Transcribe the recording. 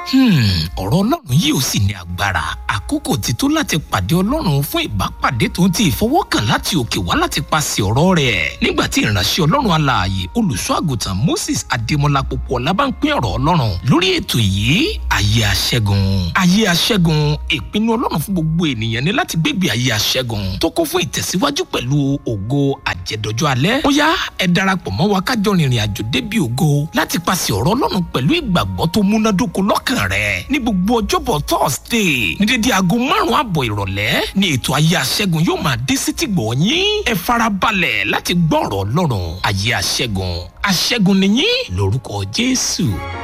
ọ̀rọ̀ ọlọ́run yìí ò sì ní agbára àkókò ti tó láti pàdé ọlọ́run fún ìbápàdé tó ń ti ìfọwọ́kàn láti òkè wá láti paṣẹ ọ̀rọ̀ rẹ̀ nígbà tí ìránṣẹ́ ọlọ́run alààyè olùṣọ́ àgùntàn Moses Adémọ́lá Pópóọlá bá ń pín ọ̀rọ̀ ọlọ́run lórí ètò yìí ayé aṣẹ́gun ayé aṣẹ́gun ìpinnu ọlọ́run fún gbogbo ènìyàn ní láti gbégbé ayé aṣẹ́gun tó kún fún ìtẹ̀síwájú pẹ̀lú ògo àjẹdọ́jọ́ alẹ́ ó yá ẹ darapọ̀ mọ́ wa kájọ rìnrìn àjò débi ògo láti paṣẹ ọ̀rọ̀ ọlọ́run pẹ̀lú ìgbàgbọ́ tó múnádóko lọ́kàn rẹ̀ ní gbogbo ọjọ́bọ̀ thursday ní dédé aago márùn-ún àbọ̀ ìrọ̀lẹ́ ní ètò ayé aṣẹ́gun yóò máa dé sétí gbọ̀ yín ẹ farabalẹ̀ láti gbọ́ ọ̀rọ̀ ọlọ́run ayé aṣẹ́gun aṣẹ́gun nìyí lórúkọ jésù.